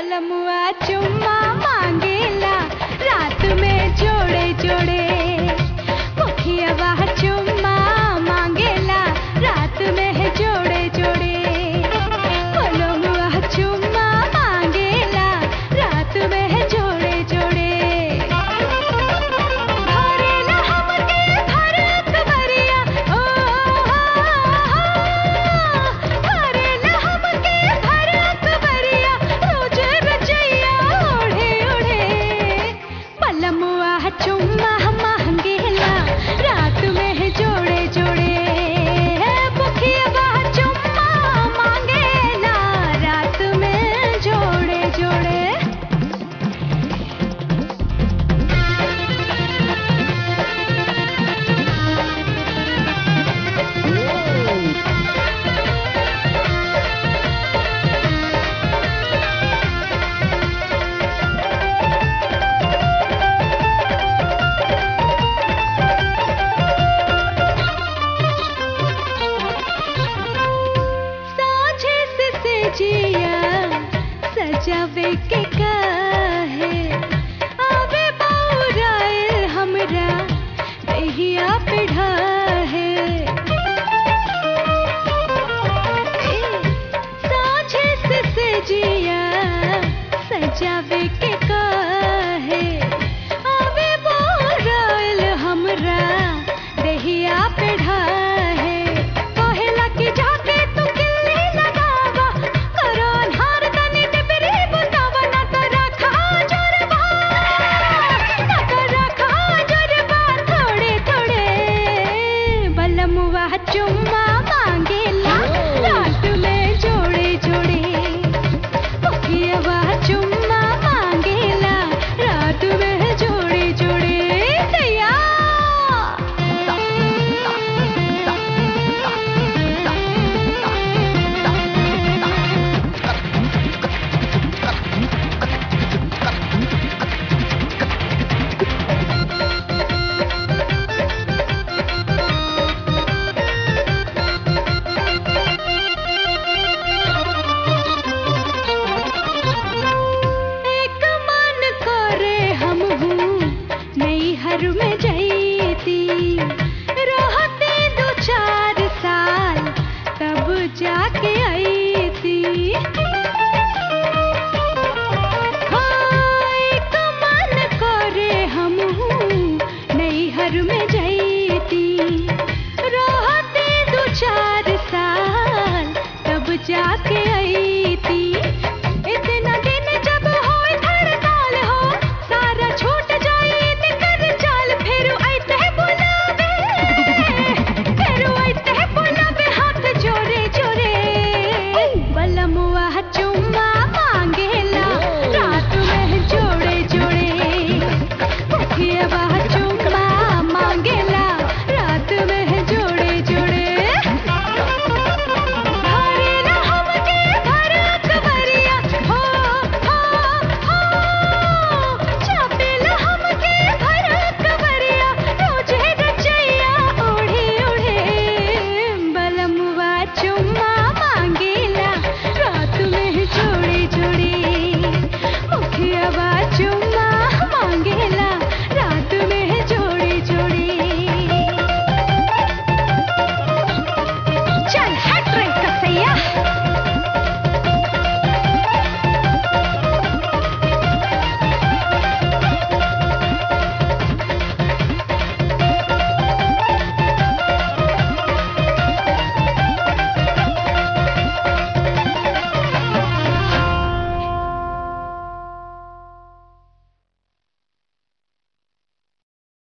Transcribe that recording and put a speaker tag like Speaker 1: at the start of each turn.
Speaker 1: बलमुआ चुम्मा मांगेला रात में जोड़े जोड़े मुखियावा चुम्मा मांगेला रात में है जोड़े जोड़े बलमुआ चुम्मा मांगेला रात में है जोड़े जोड़े भरेला हमके भरत भरिया ओ भरेला हमके भरत भरिया रोज रचैया ओढ़े ओढ़े बलमुआ चुम्मा मांगेला रात में है जोड़े जोड़े मुखियावा चुम्मा मांगेला रात में जोड़े जोड़े साझे से सेजिया सजावे के काहे आवे बाउराए हमरा देहिया पे ढाहे साझे से सेजिया सजावे के काहे आवे बाउराए हमरा देहिया पे ढाहे कहेला कि जाके तू किल्ली लगावा करो अन्हार तनी टिपरी बुतावा ना तो रखा जोरबा ना तो रखा जोरबा थोड़े थोड़े बलमुआ चुम्मा मांगेला रात में जोड़े जोड़े मुखियावा चुम्मा मांगेला रात में जोड़े जोड़े दैया एक मन करे हम हूँ नैहर में जैती रहते दो चार साल तब जाके आईती हाँ, एक मन करे हम हूँ नैहर में जैती रहते दो चार साल तब जाके